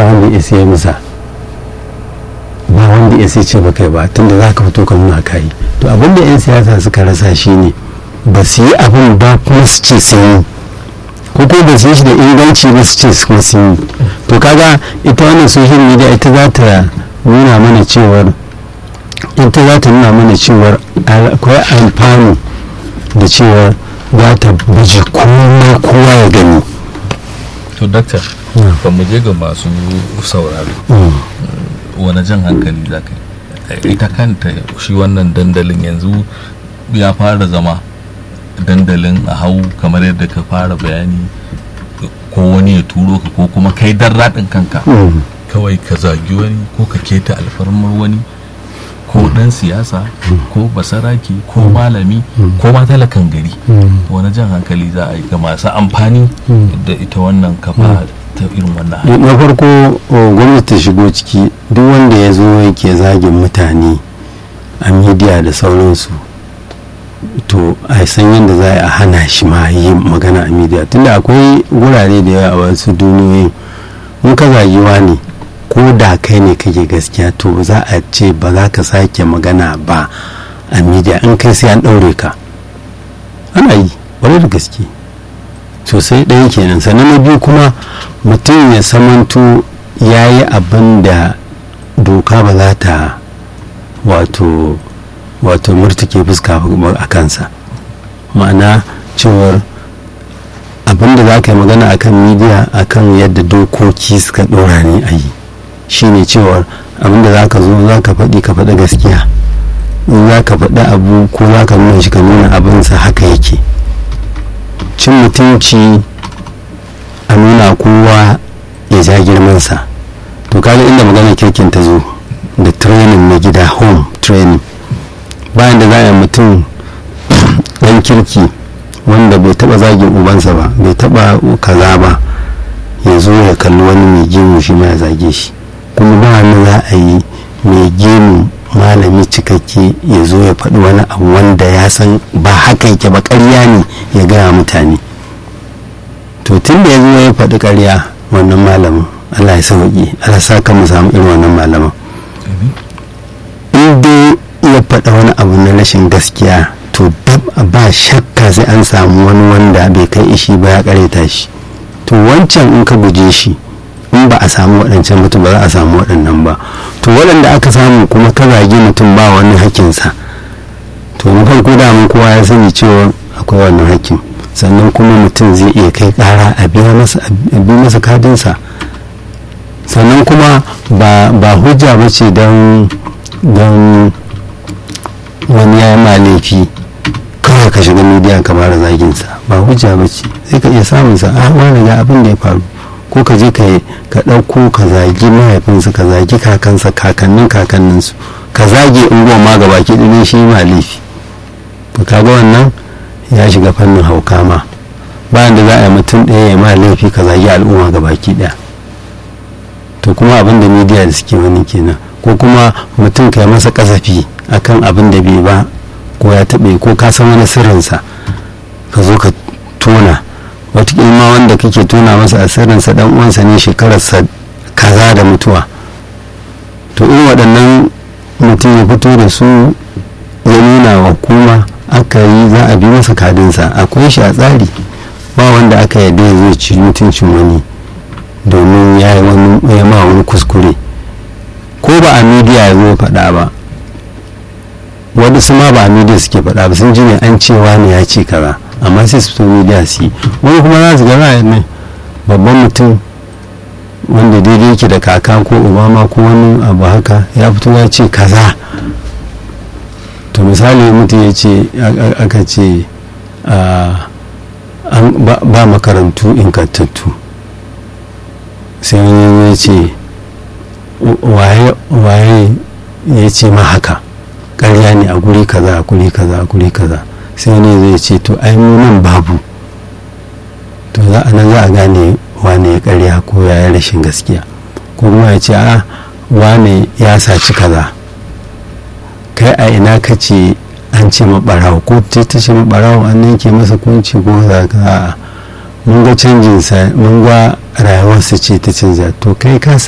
wanda ya sai musa ba wanda ya sai ce ba kai ba tunda za ka fito ka nuna kayi to abin da 'yan siyasa suka rasa shine ba su yi abin ba kuma su ce sun yi ko ko ba su yi shi da inganci ba su ce kuma sun yi to kaga ita wannan social media ita za ta nuna mana cewar ita za ta nuna mana cewar akwai amfani da cewar za ta baje kowa kowa ya gani to dakta kan mu je ga masu sauraro wani jan hankali za ka yi ita kanta shi wannan dandalin yanzu ya fara zama dandalin a hau kamar yadda ka fara bayani ko wani ya turo ka ko kuma kai dan raɗin kanka kawai ka zagi wani ko ka keta alfarmar wani ko dan siyasa ko basaraki ko malami ko ma talakan gari wani jan hankali za a yi ga masu amfani da ita wannan kafa ta irin wannan na farko gwamnati ta shigo ciki duk wanda ya zo yake zagin mutane a midiya da sauransu to a san yadda za a hana shi ma yi magana a midiya tunda akwai wurare da yawa a wasu duniyoyi in ka zagi ne ko da kai ne kake gaskiya to za a ce ba za ka sake magana ba a midiya in kai sai an ɗaure ka ana yi wani da gaske sosai ɗaya kenan sannan na biyu kuma mutum ya samanto ya yi abin da doka ba za ta wato wato murtuke fuska a kansa ma'ana cewar abin da za ka yi magana akan midiya akan yadda dokoki suka ɗora ne a yi shine cewar abin da za ka zo za ka faɗi ka faɗi gaskiya in za ka faɗi abu ko za ka nuna shi ka nuna abinsa haka yake cin mutunci a nuna kowa ya ja girmansa to kaga inda magana kirkin ta zo da training na gida home training bayan da za a mutum ɗan kirki wanda bai taba zagin ubansa ba bai taba kaza ba ya zo ya kalli wani mai gemu shi ma ya zage shi kuma ba wani za a yi mai gemu malami cikakke ya zo ya faɗi wani abu wanda ya san ba haka yake ba ƙarya ne ya gaya mutane to tun da ya zo ya faɗi ƙarya wannan malamin allah ya sauƙi allah sa kan mu samu irin wannan malamin in dai ya faɗa wani abu na rashin gaskiya to ba shakka sai an samu wani wanda bai kai ishi ba ya ƙareta shi to wancan in ka guje shi in ba a samu waɗancan mutum ba za a samu waɗannan ba to waɗanda aka samu kuma ka zagi mutum ba wani hakkinsa to na farko da mun kowa ya sani cewa akwai wannan hakkin sannan kuma mutum zai iya kai ƙara a biya masa a bi masa kadinsa sannan kuma ba hujja ba ce don don wani ya ma laifi kawai ka shiga midiya ka fara zaginsa ba hujja ba ce sai ka iya samunsa a wani ga abin da ya faru ko ka je ka ɗauko ka zagi mahaifinsu ka zagi kakansa kakannin kakanninsu ka zage unguwa ma gaba ki ɗinin shi ma laifi to kaga wannan ya shiga fannin hauka ma bayan da za a yi mutum ɗaya ya ma laifi ka zagi al'umma gaba ki ɗaya to kuma abin da midiya da suke wani kenan ko kuma mutum ka yi masa kasafi akan abin da bai ba ko ya taɓe ko ka san wani sirrinsa ka zo ka tona wataƙila ma wanda kake tona masa a sirrinsa dan uwansa ne shekararsa kaza da mutuwa to irin waɗannan mutum ya fito da su ya nuna wa hukuma aka yi za a bi masa kadinsa akwai shi a tsari ba wanda aka yarda ya zo ci mutuncin wani domin ya yi wani ya ma wani kuskure ko ba a midiya ya zo faɗa ba wani su ma ba a midiya suke faɗa ba sun ji ne an cewa ne ya ce kaza amma sai su fito midiya su yi wani kuma za su ga ra'ayin ne babban mutum wanda daidai yake da kaka ko obama ko wani abu haka ya fito ya ce kaza to misali mutum ya ce aka ce ba makarantu ingantattu sai wani ya ce waye ya ce ma haka ƙarya ne a guri kaza a guri kaza a guri kaza sai wani zai ce to ai mu nan babu to za a nan za a gane wane ya ƙarya ko ya yi rashin gaskiya ko kuma ya ce a wane ya saci kaza kai a ina ka ce an ce maɓarawo ko ce ta ce maɓarawo an yanke masa kunci ko za ka mun ga canjinsa mun ga rayuwarsa ce ta canza to kai ka